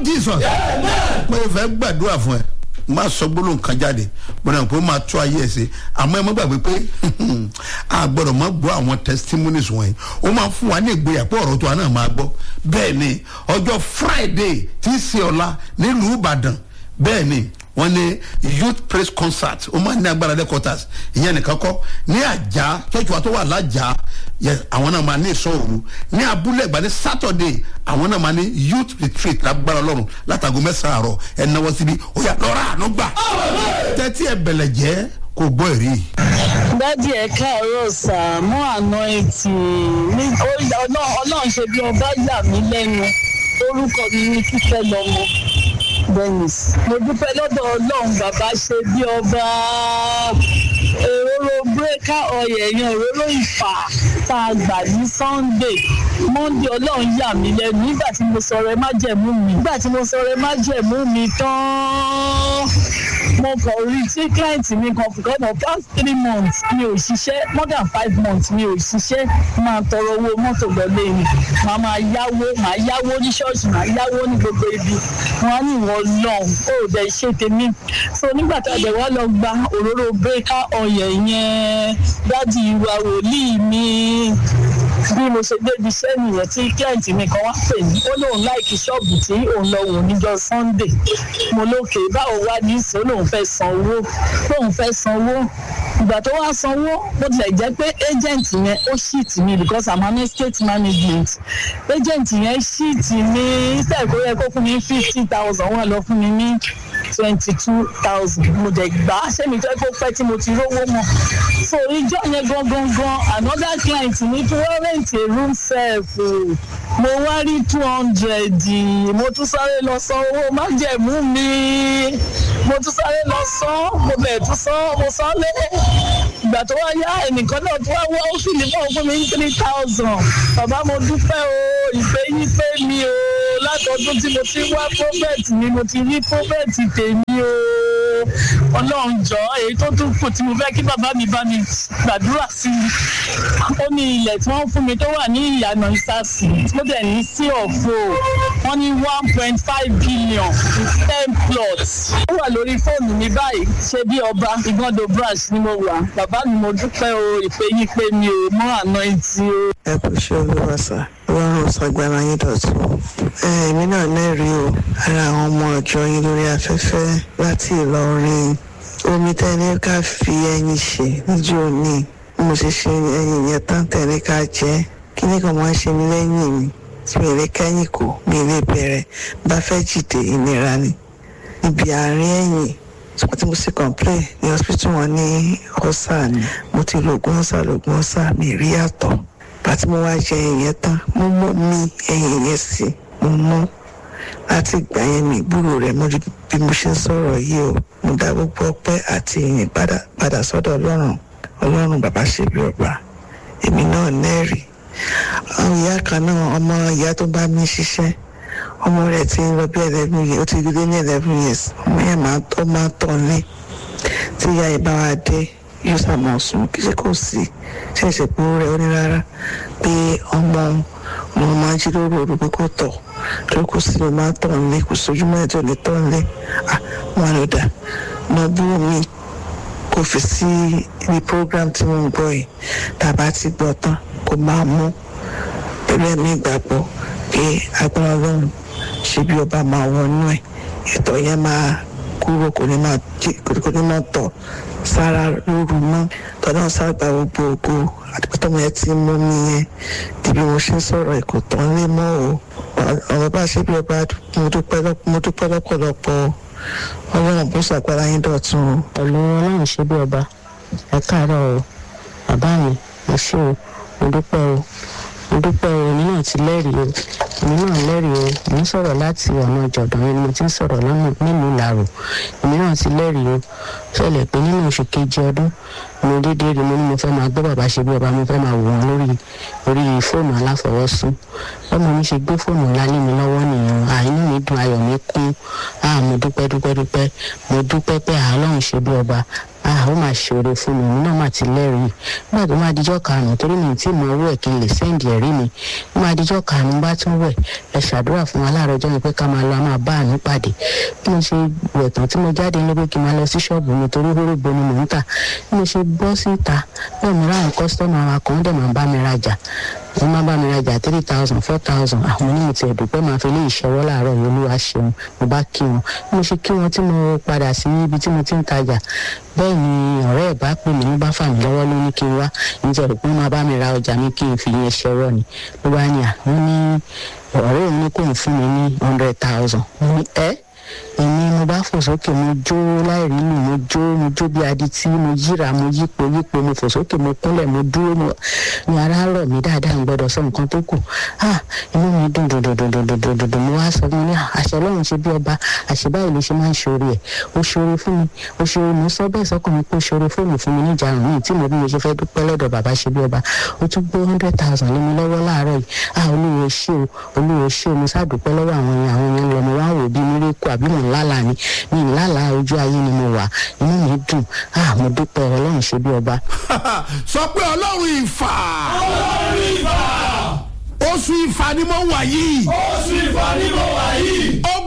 of jesus mo fẹ́ gbàdúrà fún ẹ má sọ gbólóhùn kan jáde gbọdọ̀ pé ó máa tó ayé ẹ̀ ṣe àmọ́ ẹ má gbàgbé pé a gbọ́dọ̀ má gbọ́ àwọn testimonies wọ̀nyí ó máa fún wa ní ìgboyà pé ọ̀rọ̀ tó wa náà máa gbọ́ bẹ́ẹ̀ ni ọjọ́ friday tí í ṣe ọ̀la nílùú ìbàdàn bẹ́ẹ̀ ni wọ́n ní youth praise concert ó máa ní agbára headquarters ìyẹn nìkan kọ́ ní àjà church wa tó wà lájà yẹ àwọn náà máa ní ìsọ òru ní abúlé ìgbà ní saturday àwọn náà máa ní youth retreat lágbára ọlọ́run látago mẹ́sàn-án àárọ̀ ẹ̀ náwó síbi ó yà lọ́ra àánú gbà tẹ́tí ẹ̀ bẹ̀lẹ̀ jẹ́ kò gbọ́ ẹ̀rí. dádì ẹ káàárọ̀ sà mú àná etí ní ọlọ́run ṣe bí ọba yà mí lẹ́nu orúkọ mi ní kíkẹ́ lọ́mọ dennis mo dúpẹ́ lọ́dọ̀ ọlọ́run bàbá ṣe bí ọba òróró bírèkà ọyẹ yẹn òróró ìfà tá a gbà ní sunday monday ọlọ́run yà mí lẹ́nu nígbà tí mo sọ̀rọ̀ ẹ má jẹ̀mú mi nígbà tí mo sọ̀rọ̀ ẹ má jẹ̀mú mi tán mo kàn rí tí client mi kan for God of past three months mi ò ṣiṣẹ́ more than five months mi ò ṣiṣẹ́ máa tọrọ owó mọ́tò lọ́lé mi màá máa yáwó màá yáwó ní ṣọ́ọ̀ṣì màá yáwó ní gbogbo ibi wọn á ní ìwọ lọ́n ó dẹ̀ ṣe tèmi so nígbà tá a dẹ̀ wá lọ gba òróró bírèkà ọ̀yẹ̀ yẹn dádì ìwà wòlíì mi bí mo ṣe débi iṣẹ́ nìyẹn tí client mi kan wá pè mí ó lóun láìkí ṣọ́ọ̀bù tí òun lọ wò níjọ sunday mo lókè báwo wá ní ìsìn ó lóun fẹ́ san owó lóun fẹ́ san owó ìgbà tó wá sanwó bó tilẹ̀ jẹ́ pé agent yẹn ó shit mi because i'm an estate management agent yẹn shit mi instead kó yẹ kó fún mi fifty thousand wọ́n lọ fún mi ní twenty two thousand mo dẹ̀ gbà á ṣé mi fẹ́ kó pẹ́ tí mo ti rówó mọ́ so ìjọ yẹn gangan gan another client ní tí wọ́n rent a room self mo wá rí two hundred mo tún sáré lọ san owó májẹ̀mú mi mo tún sáré lọ san mo bẹ̀ tún san mo san lé ìgbà tó wá yá ẹnìkan náà tó wá wá ó sì ní fún fún mi ní three thousand bàbá mo dúpẹ́ o ìfẹ́ yín pé mi o látọdún tí mo ti wá prophet mi mo ti rí prophet tèmi o ọlọ́run jọ èyí tó tún kù tí mo fẹ́ kí bàbá mi bá mi gbàdúrà sí i ó ní ilẹ̀ tí wọ́n fún mi tó wà ní ìyànà ìsàsì tó dẹ̀ ní sí ọ̀fọ̀ wọ́n ní one point five billion ten plots ó wà lórí fóònù mi báyìí ṣe bí ọba ìgbọ́dọ̀ branch ni mo wà bàbá mi mo dúpẹ́ o ìpè yín pé mi ò mọ àná ìtì o. ẹ kò ṣe olúwa sá ọlọ́run ṣàgbára yín dọ̀tún èmi náà lẹ́rìí o ara àwọn ọmọ ọ̀jọ́ yín lórí afẹ́fẹ́ láti ìlọrin omi tẹ́ni ká fi ẹyin ṣe níjó ní mo ṣe ṣe ẹyin yẹn tán tẹ̀lé ká jẹ́ kí ní kan máa ń ṣe mí lẹ́yìn mi tí mi lè kẹ́yìn kò mi lè bẹ̀rẹ̀ bá fẹ́ jìde ìnira ni níbi àárín ẹ̀yìn ṣùgbọ́n tí mo sì complain ní hospital wọn ní ọ̀sà ni mo ti lo oògùn ọ̀sà lóògùn ọ̀sà mi rí àtọ̀ bàtí mo wá jẹ ẹyin yẹn tán mo mú mi ẹyin yẹn sí mo mú láti ìgbà yẹn mi ìgbúrò rẹ mọ́jú bí mo ṣe ń sọ̀rọ̀ yìí o mo dá gbogbo ọpẹ́ àti ìyìn padà sọ́dọ̀ ọlọ́run ọlọ́run bàbá ṣe bí ọba èmi náà nẹ́ẹ̀rì àwọn ìyá kan náà ọmọ ìyá tó bá mi ṣiṣẹ́ ọmọ rẹ̀ ti ń lọ bí eleven years ó ti dé ní eleven years ọmọ yẹn máa tó máa tọ̀ ní tí ìyá yìí bá wa dé yóò sàmọ̀ sùn kí ṣe kò sí ṣe é ṣe pé ó rẹ̀ ó ní rárá pé ọmọ ọmọ máa ń jí lóru òru pé kò tọ̀ tó kò sí ló máa tọ̀ nílé kò sójú mọ́ ẹ̀jọ̀ ní tọ̀ nílé à wọn ló dà mọ bú mi kò fi sí ibi program tí mo ń gbọ́ yìí tàbá ti gbọ́ tán kò máa mú pẹ̀lú ẹ̀mí ìgbàgbọ́ pé agbára ọlọ́run ṣe bí ọba máa wọnú ẹ̀ ètò yẹn máa kúrò kò ní máa kò ní máa tọ̀ sára lóru mọ́ tọ́lá sábà gbogbo ògo àdìpọ́tọ́mọ yẹn ti mú mi yẹn dìbí mo ṣe ń sọ̀rọ̀ ẹ̀kọ́ tán lé mọ́ o ọ̀rọ̀ bá ṣe bí ọba mo dúpẹ́ lọ́pọ̀lọpọ̀ ọlọ́run bó ṣàgbára yín dọ̀tun o. pẹ̀lú ọlọ́run ṣe bí ọba ẹ káàárọ̀ o bàbá mi mo ṣe o mo dúpẹ́ o mo dúpẹ́ o èmi náà ti lẹ́rìí o èmi náà lẹ́rìí o mo ń sọ̀rọ̀ láti ọ̀nà ìjọ̀dán ni mo ti ń sọ̀rọ̀ nílùú ìlàrò èmi náà ti lẹ́rìí o ṣẹlẹ̀ pé nínú oṣù kejì ọdún mo dédé rí mo ní mo fẹ́ máa gbọ́ bàbá ṣe bí ọba mo fẹ́ máa wò wọ́n lórí orí fóònù aláfọwọ́sún bọ́mọ mi ṣe gbé fóònù ńlá lé mi lọ́wọ́ nìyẹn àìní mi dùn ayọ̀ mi kún ah mo dúpẹ́ dúpẹ́ dúpẹ́ mo dúpẹ́ pé àlọ́run ṣe bí ọba ah ó máa ṣòro fún mi èmi náà máa ti lẹ́rìí nígbà tó máa dijọ́ karùn-ún torí mi tí mo owó ẹ̀ kí n lè sẹ́ǹdì ẹ̀rí mi ó máa dijọ́ karùn-ún bá tún wẹ̀ ẹ ṣàdúrà fún wa láàárọ̀ ọjọ́ yẹn pé ká máa lọ a máa bá àánú pàdé bí mo ṣe wẹ̀ tán tí mo jáde ní pé kí n máa lọ sí ṣọ́ọ̀bù mi torí hórógbó ni mò ń tà bí mo ṣe bọ́ síta bẹ́ẹ̀ mo ráwọn kọ́sítọ́mù àwọn kan dẹ̀ máa ń bá mi rajà wọ́n máa bá mi rajà three thousand four thousand àwọn onímọ̀ tí ẹ̀dùpẹ́ máa fi lé ìṣẹ́wọ́ láàárọ̀ yìí olúwa ṣeun mo bá kí wọn bí mo ṣe kí wọn tí mo padà sí ibi tí mo ti ń tajà bẹ́ẹ̀ ni ọ̀rẹ́ ẹ̀ bá pè mí ló bá fà mí lọ́wọ́ ló ní kí n wá nítorí pé wọ́n máa bá mi ra ọjà mi kí n fi yẹn ṣẹ́wọ́ ni ló bá ní à wọ́n ní ọ̀rẹ́ òun ní kò ń fún mi ní hundred thousand mo ní ẹ́ èmi mo bá fò sókè mo jó láìrí lù mo jó mo jó bí adití mo yíra mo yípo yípo mo fò sókè mo kúnlẹ̀ mo dúró mo ní ara rọ̀ mí dáadáa ń gbọ́dọ̀ sọ nǹkan tó kù ah inú mi dùn dùn dùn dùn dùn dùn dùn dùn dùn mo wá sọ mo ní àṣẹ lọ́run ṣe bí ọba àṣẹ báyìí ló ṣe máa ń ṣoore ẹ̀ ó ṣoore fún mi ó ṣoore mo sọ bẹ́ẹ̀ sọ́kàn mi pé ó ṣoore fóònù fún mi níjà rùn mí tí mo bí mo ṣe fẹ́ dúpẹ́ lọ́dọ̀ bàbá ṣe bí ọba ó tún gbé hundred thousand lé mi lọ́wọ́ láàárọ̀ yìí ah olúwo ṣé o olúwo ṣé o mo ṣàdúpẹ́ lọ́wọ́ àwọn yẹn àwọn yẹn lọ mo wá wò bí mílíkù àbí mò ń lálàá ni mi ń lálàá ojú ayé ni mo wà inú mi dùn ah mo dúpẹ́ ọlọ́run ṣe bí ọba. sọ pé ọlọ́run ìfà ọlọ́run ìfà oṣù ìfà ni mo wà yìí oṣù ìfà ni mo wà yìí ó